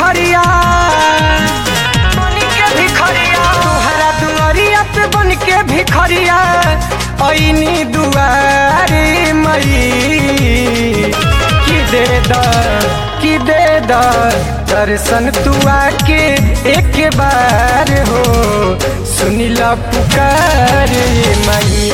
भिखरिया बन के भिखरिया तोहरा दुआरिया पे बन के भिखरिया ऐनी दुआरी मई की दे द की दे द दर्शन तू आके एक बार हो सुनिला पुकार मई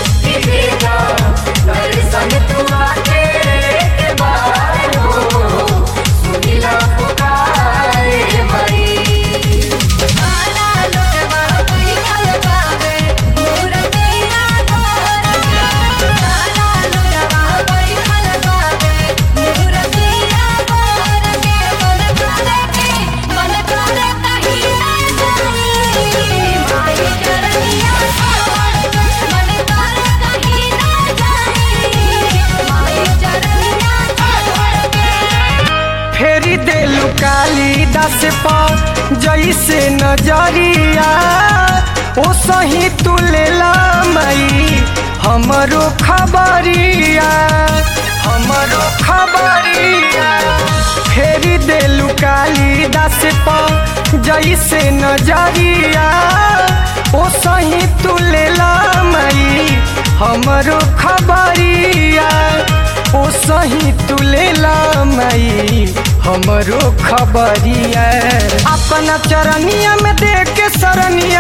फेरी देलू काली दस पर जैसे नजरिया ओ सही तू लेला मई हमरो खबरिया हमरो खबरिया फेरी देलू काली दस पर जैसे नजरिया ओ सही तू लेला मई हमरो खबरिया ओ सही तू लेला मई हमरो खबरिया अपना चरनिया में देख के सरनिया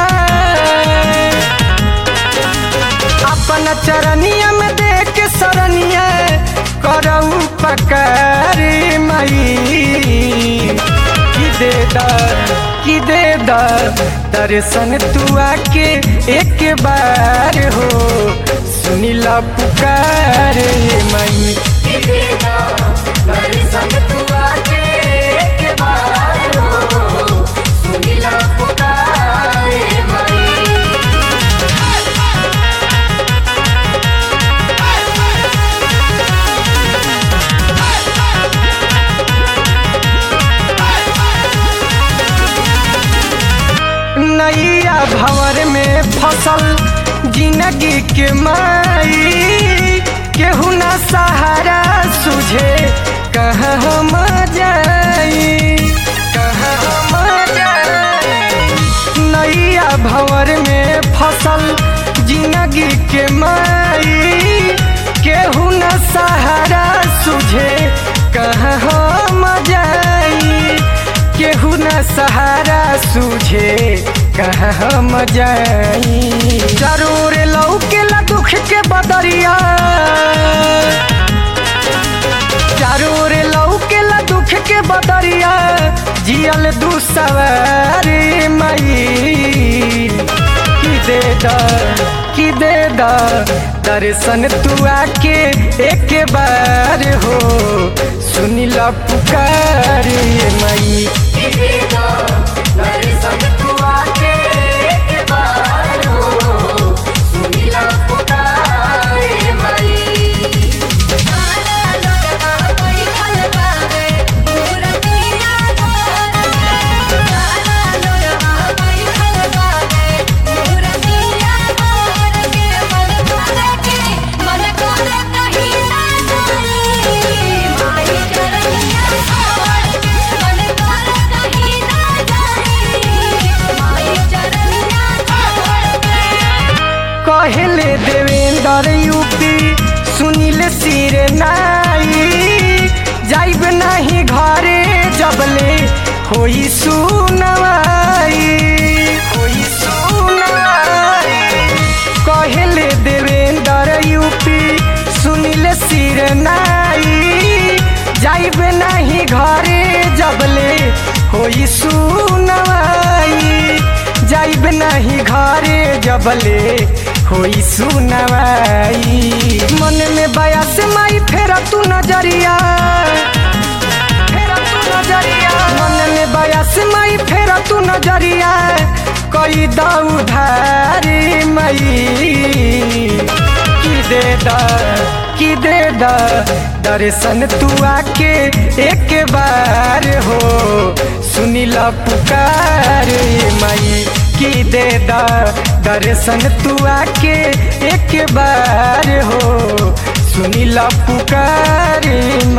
अपना चरनिया में देख के सरनिया करऊ पकार मई की दे द की दे द दर्शन तू आके एक बार हो सुनिला पुकार मई नैया भंवर में फसल जिंदगी के माई केहू ना सहारा सुझे कहाँ हम जाई कहाँ हम जाई नैया भंवर में फसल जिंदगी के माई केहू ना सहारा सुझे कहाँ हम जाई केहू न सहारा सूझे कहाँ हम जाई जरूर लौकेला दुख के बदरिया जरूर लौकेला दुख के बदरिया जियल दू सवारी मई की दे द की दे द दर्शन तू आके एक बार हो सुनिला पुकार मई कहले देवेंद्र यूपी सुनील सिर नाई जाइब नहीं घरे जबले होई सुनवाई होई सुनवाई कहले देवेंद्र यूपी सुनील सिर नाई जाइब नहीं घरे जबले होई सुनवाई जाइब नहीं घरे जबले होई सुनवाई मन में बयास माई फेरा तू नजरिया फेरा तू नजरिया मन में बयास माई फेरा तू नजरिया कोई उधारी मई की दे द की दे द दर्शन तू आके एक बार हो सुनीला पुकार मई की दे द दर्शन तू आके एक बार हो सुनीला पुकार